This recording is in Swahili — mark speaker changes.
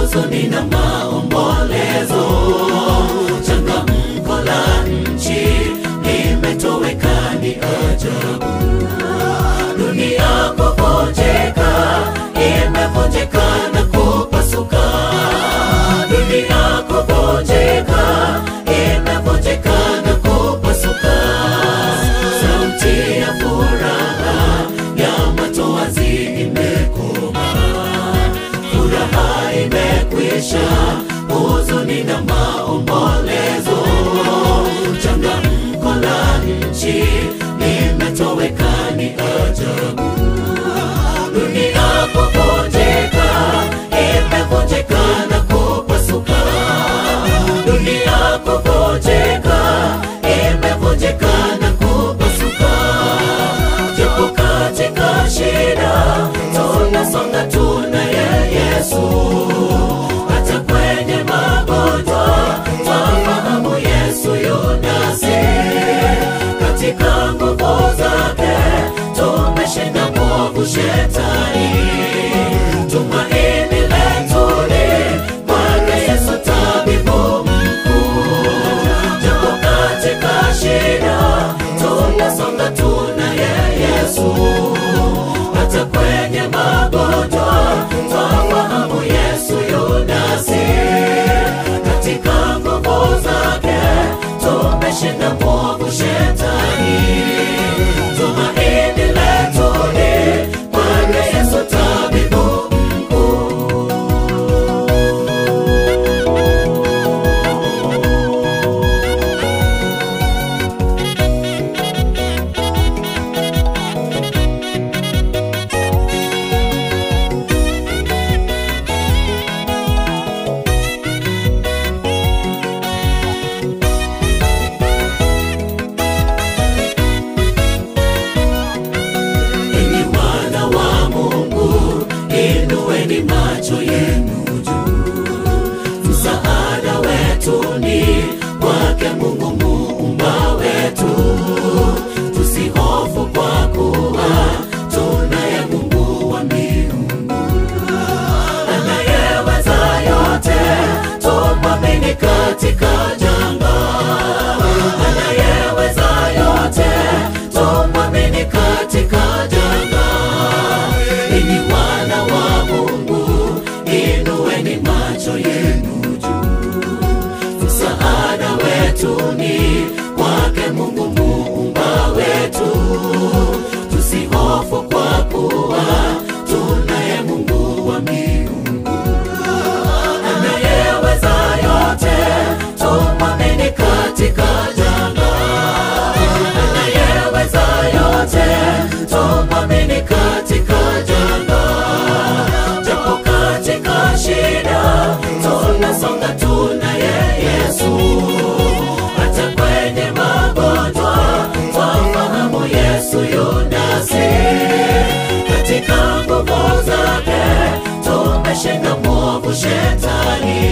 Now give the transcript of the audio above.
Speaker 1: huzuni na maombolezo. Changamko la nchi limetoweka, ni ajabu. Dunia kuvunjika, imevunjika na kupasuka. Dunia kuvunjika, imevunjika na kupasuka. Sauti ya furaha ya matoazi imekoma, furaha imekwisha, huzuni na maombolezo. Changamko la nchi limetoweka, ni ajabu. Dunia kuvunjika, imevunjika na kupasuka. Dunia kuvunjika, imevunjika na kupasuka. Japo katika shida tunasonga, tunaye Yesu. Hata kwenye magonjwa twafahamu Yesu yunasi. Katika nguvu zake tumeshinda mwovu shetani. Tumaini letu ni kwake Yesu tabibu mkuu. Japo katika shida tunasonga, tunaye Yesu. Hata kwenye magonjwa twafahamu Yesu yunasi. Katika nguvu zake tumeshinda mwovu shetani. Tumaini letu ni kwake Yesu tabibu mkuu. Enyi wana wa Mungu, inueni macho yenu juu. Msaada wetu ni kwake Mungu muumba wetu. Tusihofu kwa kuwa tunaye Mungu wa miungu anayeweza yote, tumwamini katika janga. Anayeweza yote, tumwamini katika janga. Enyi wana wa Mungu, inueni macho yenu juu. Msaada wetu ni kwake Mungu muumba wetu. Tusihofu kwa kuwa tunaye Mungu wa miungu anayeweza yote, tumwamini katika janga. Anayeweza yote, tumwamini katika janga. Japo katika shida tunasonga, tunaye Yesu. Hata kwenye magonjwa twafahamu Yesu yunasi. Katika nguvu zake tumeshinda mwovu shetani.